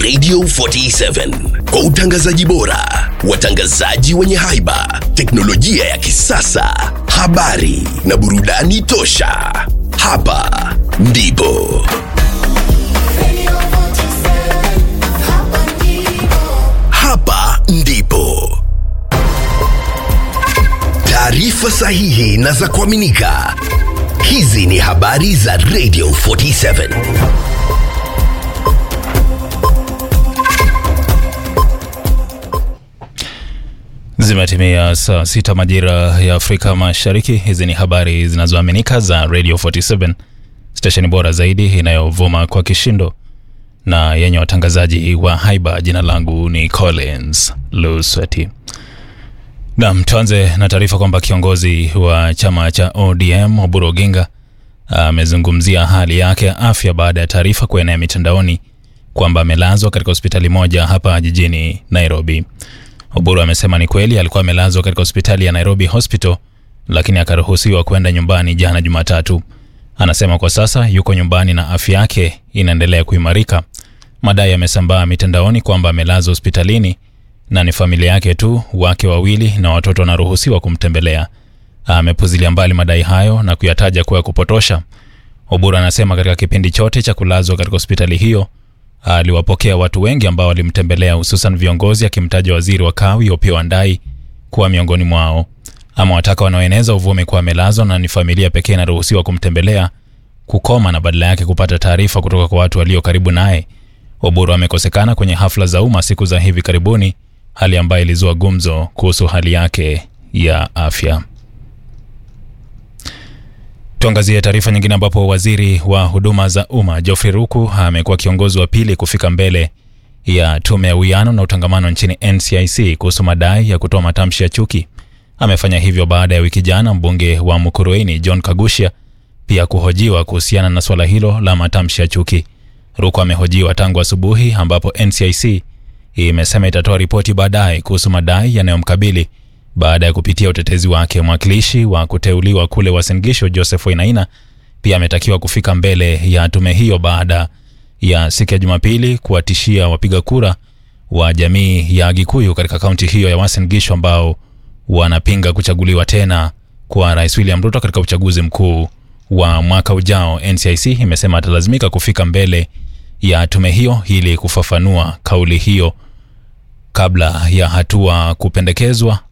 Radio 47 kwa utangazaji bora, watangazaji wenye haiba, teknolojia ya kisasa, habari na burudani tosha. Hapa ndipo hapa ndipo taarifa sahihi na za kuaminika. Hizi ni habari za Radio 47. Zimetimia saa sita majira ya Afrika Mashariki. Hizi ni habari zinazoaminika za Radio 47, stesheni bora zaidi inayovuma kwa kishindo na yenye watangazaji wa haiba. Jina langu ni Collins Lusweti. Nam, tuanze na taarifa kwamba kiongozi wa chama cha ODM Oburu Oginga amezungumzia hali yake ya afya baada ya taarifa kuenea mitandaoni kwamba amelazwa katika hospitali moja hapa jijini Nairobi. Oburu amesema ni kweli alikuwa amelazwa katika hospitali ya Nairobi Hospital, lakini akaruhusiwa kwenda nyumbani jana Jumatatu. Anasema kwa sasa yuko nyumbani na afya yake inaendelea kuimarika. Madai yamesambaa mitandaoni kwamba amelazwa hospitalini na ni familia yake tu, wake wawili na watoto wanaruhusiwa kumtembelea. Amepuzilia mbali madai hayo na kuyataja kuwa ya kupotosha. Oburu anasema katika kipindi chote cha kulazwa katika hospitali hiyo aliwapokea watu wengi ambao walimtembelea, hususan viongozi, akimtaja waziri wa kawi Opiyo Wandayi kuwa miongoni mwao. Ama wataka wanaoeneza uvumi kuwa amelazwa na ni familia pekee inaruhusiwa kumtembelea kukoma na badala yake kupata taarifa kutoka kwa watu walio karibu naye. Oburu amekosekana kwenye hafla za umma siku za hivi karibuni, hali ambayo ilizua gumzo kuhusu hali yake ya afya. Tuangazie taarifa nyingine ambapo waziri wa huduma za umma Geoffrey Ruku amekuwa kiongozi wa pili kufika mbele ya tume ya uwiano na utangamano nchini NCIC kuhusu madai ya kutoa matamshi ya chuki. Amefanya hivyo baada ya wiki jana mbunge wa Mukurweini John Kagusha pia kuhojiwa kuhusiana na swala hilo la matamshi ya chuki. Ruku amehojiwa tangu asubuhi, ambapo NCIC imesema itatoa ripoti baadaye kuhusu madai yanayomkabili baada ya kupitia utetezi wake. Mwakilishi wa kuteuliwa kule Uasin Gishu Joseph Wainaina pia ametakiwa kufika mbele ya tume hiyo baada ya siku ya Jumapili kuwatishia wapiga kura wa jamii ya Gikuyu katika kaunti hiyo ya Uasin Gishu ambao wanapinga kuchaguliwa tena kwa Rais William Ruto katika uchaguzi mkuu wa mwaka ujao. NCIC imesema atalazimika kufika mbele ya tume hiyo ili kufafanua kauli hiyo kabla ya hatua kupendekezwa